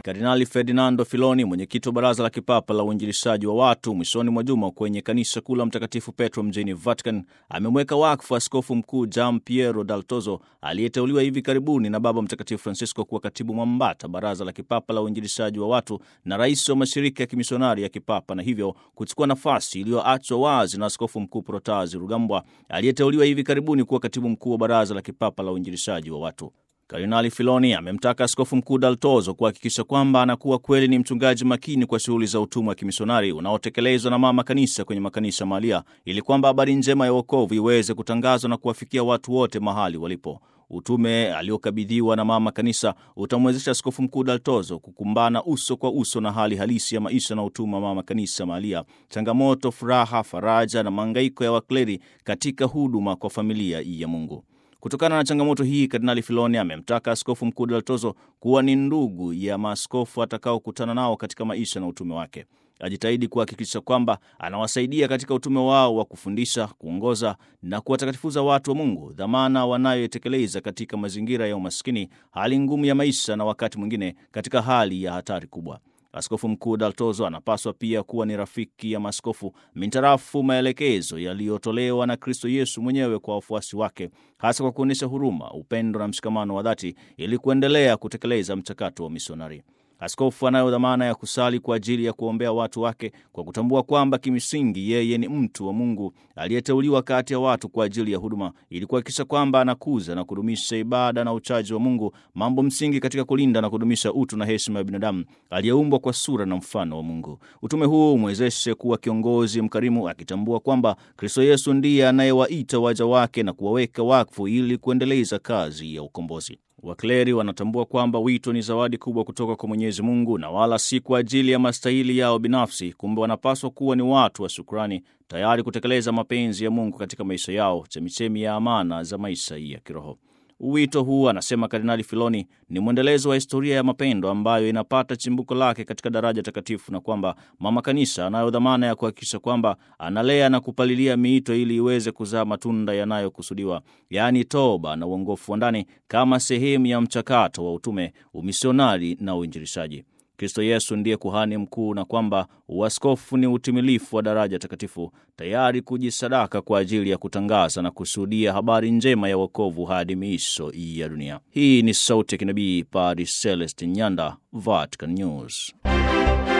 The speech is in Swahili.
Kardinali Ferdinando Filoni, mwenyekiti wa Baraza la Kipapa la Uinjilishaji wa Watu, mwishoni mwa juma kwenye kanisa kuu la Mtakatifu Petro mjini Vatican, amemweka wakfu Askofu Mkuu Gian Piero Daltozo aliyeteuliwa hivi karibuni na Baba Mtakatifu Francisco kuwa katibu mwambata Baraza la Kipapa la Uinjilishaji wa Watu na rais wa mashirika ya kimisionari ya kipapa, na hivyo kuchukua nafasi iliyoachwa wazi na Askofu Mkuu Protazi Rugambwa aliyeteuliwa hivi karibuni kuwa katibu mkuu wa Baraza la Kipapa la Uinjilishaji wa Watu. Kardinali Filoni amemtaka Askofu Mkuu Daltozo kuhakikisha kwamba anakuwa kweli ni mchungaji makini kwa shughuli za utumwa wa kimisionari unaotekelezwa na mama kanisa kwenye makanisa mahalia, ili kwamba habari njema ya wokovu iweze kutangazwa na kuwafikia watu wote mahali walipo. Utume aliokabidhiwa na mama kanisa utamwezesha Askofu Mkuu Daltozo kukumbana uso kwa uso na hali halisi ya maisha na utumwa wa mama kanisa mahalia, changamoto, furaha, faraja na maangaiko ya wakleri katika huduma kwa familia ya Mungu. Kutokana na changamoto hii, Kardinali Filoni amemtaka Askofu Mkuu Daltozo kuwa ni ndugu ya maaskofu atakaokutana nao katika maisha na utume wake. Ajitahidi kuhakikisha kwamba anawasaidia katika utume wao wa kufundisha, kuongoza na kuwatakatifuza watu wa Mungu, dhamana wanayoitekeleza katika mazingira ya umaskini, hali ngumu ya maisha na wakati mwingine katika hali ya hatari kubwa. Askofu Mkuu Daltozo anapaswa pia kuwa ni rafiki ya maaskofu mintarafu maelekezo yaliyotolewa na Kristo Yesu mwenyewe kwa wafuasi wake, hasa kwa kuonyesha huruma, upendo na mshikamano wa dhati ili kuendelea kutekeleza mchakato wa misionari. Askofu anayo dhamana ya kusali kwa ajili ya kuombea watu wake kwa kutambua kwamba kimsingi yeye ni mtu wa Mungu aliyeteuliwa kati ya watu kwa ajili ya huduma, ili kuhakikisha kwamba anakuza na kudumisha ibada na uchaji wa Mungu, mambo msingi katika kulinda na kudumisha utu na heshima ya binadamu aliyeumbwa kwa sura na mfano wa Mungu. Utume huu umwezeshe kuwa kiongozi mkarimu, akitambua kwamba Kristo Yesu ndiye anayewaita waja wake na kuwaweka wakfu ili kuendeleza kazi ya ukombozi. Wakleri wanatambua kwamba wito ni zawadi kubwa kutoka kwa Mwenyezi Mungu na wala si kwa ajili ya mastahili yao binafsi. Kumbe wanapaswa kuwa ni watu wa shukrani, tayari kutekeleza mapenzi ya Mungu katika maisha yao, chemichemi ya amana za maisha ya kiroho. Wito huu, anasema Kardinali Filoni, ni mwendelezo wa historia ya mapendo ambayo inapata chimbuko lake katika daraja takatifu, na kwamba mama kanisa anayo dhamana ya kuhakikisha kwamba analea na kupalilia miito ili iweze kuzaa matunda yanayokusudiwa, yaani toba na uongofu wa ndani, kama sehemu ya mchakato wa utume, umisionari na uinjilishaji. Kristo Yesu ndiye kuhani mkuu na kwamba uaskofu ni utimilifu wa daraja takatifu, tayari kujisadaka kwa ajili ya kutangaza na kushuhudia habari njema ya wokovu hadi miisho ya dunia. Hii ni sauti ya kinabii Padre Celestin Nyanda, Vatican News.